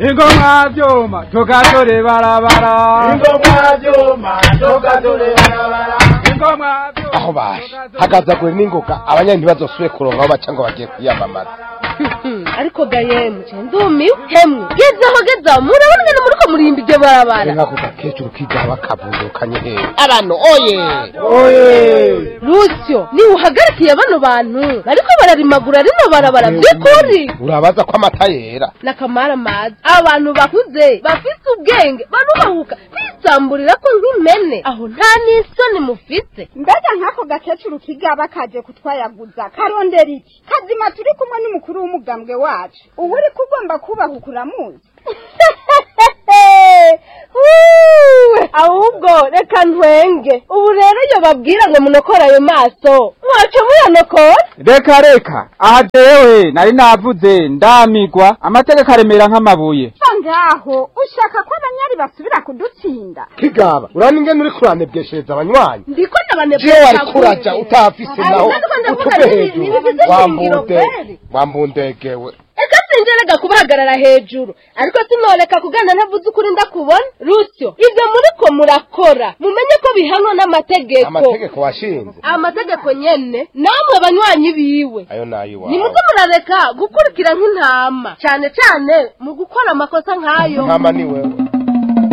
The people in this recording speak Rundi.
ingoma vyuma tugatore barabara ingoma vyuma tugatore barabara ingoma vyuma aho baje hagazagure n'ingoga abanyani ntibazosubire kuronka aho baca ngo bagiye kwiyamamaza ariko gayemu ndumiwe hemwe gezaho gezaho murabona ngene muriko murimba iryo barabara nkako gakecuru kigaba kavundukanye hehe abantu oye oye rusyo niwe uhagarikiye bano bantu bariko bararimagura rino barabara by'ukuri urabaza ko amata yera nakamara mazi abantu bakuze bafise ubwenge barubahuka bisamburira ko nk'impene aho nta n'isoni mufise mbega nk'ako gakecuru kigaba kaje kutwayaguza karondera iki kazima turi kumwe n'umukuru w'umugambwe wacu ubu uri kugomba kubahuka uramuzi Huuu, ahubwo reka ntwenge ubu rero iyo babwira ngo munokore ayo maso mwaca muyanokora reka reka aha jewe nari navuze ndamigwa amategeko aremera nk'amabuye va ngaho ushaka ko abanyari basubira kudutsinda kigaba urani ingene uri kuranebweshereza abanywanyi ndiko jewe wari kuraja utafise Ayo, naho natwe ndavuga utuve n'ibi- hejuru nibifise ishingiro wambunde kweli. wambundegewe eka sinjerega kubahagarara hejuru ariko sinoreka kugana ntavuze ukuri ndakubona rusyo ibyo muriko murakora mumenye ko bihanwa n'amategeko amategeko washinze amategeko nyene namwe banywanyi biwe ayo nayiwawe nimuze murareka gukurikira nk'intama cyane cyane mu gukora amakosa nk'ayo nkama ni wewe